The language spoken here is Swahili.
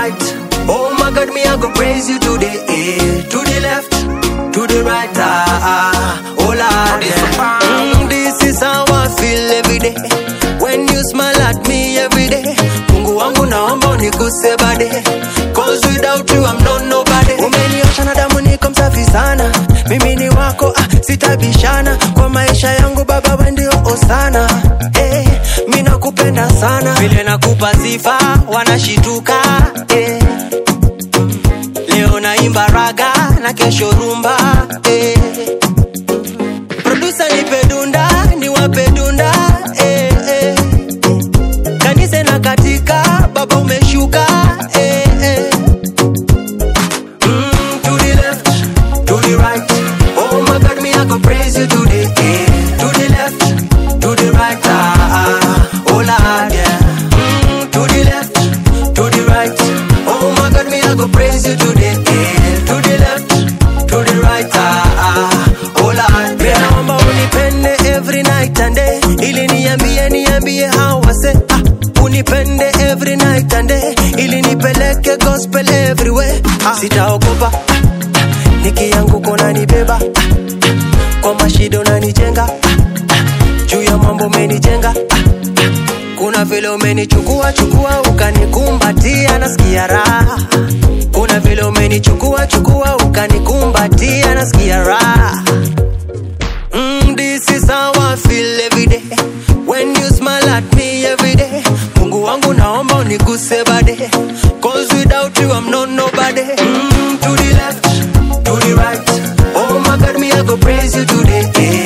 right. Oh my God, me I go praise you today. Eh. To the left, to the right. Ah, ah. oh Lord, yeah. Mm, this is how I feel every day. When you smile at me every day. Mungu wangu naomba unikuse bade. Cause without you I'm not nobody. Umeniosha na damu niko msafi sana. Mimi ni wako ah, sitabishana kwa maisha yangu baba wewe ndio osana. Eh, mimi nakupenda sana. Vile nakupa sifa wanashituka. Eh. Leo naimba raga na kesho rumba. Eh. Producer nipe dunda, niwape dunda. Eh, eh. Kanisa na katika baba umeshuka. Eh, eh. Mm, to the left, to the right. Oh my God, me I go praise you today. Eh. To the left, to the right. Ah, ah. oh Lord, yeah. Mm, to the left, to the right. Oh my God, me I go praise you today. Eh. To the left, to the right. Ah, ah. oh Lord, yeah. Naomba unipende every night and day. Ili niambie niambie how I say. Ah, unipende every night and day. Ili nipeleke gospel everywhere. Ah, sitaogopa. Ah, nikianguka unanibeba. Ah, kwa mashida unanijenga. Ah, ah, juu ya mambo umenijenga. Ah, kuna vile umenichukua chukua ukanikumbatia nasikia raha kuna vile umenichukua chukua ukanikumbatia nasikia raha mm, this is how I feel every day when you smile at me every day mungu wangu naomba uniguse bade cause without you I'm not nobody mm, to the left to the right oh my god me I go praise you today eh.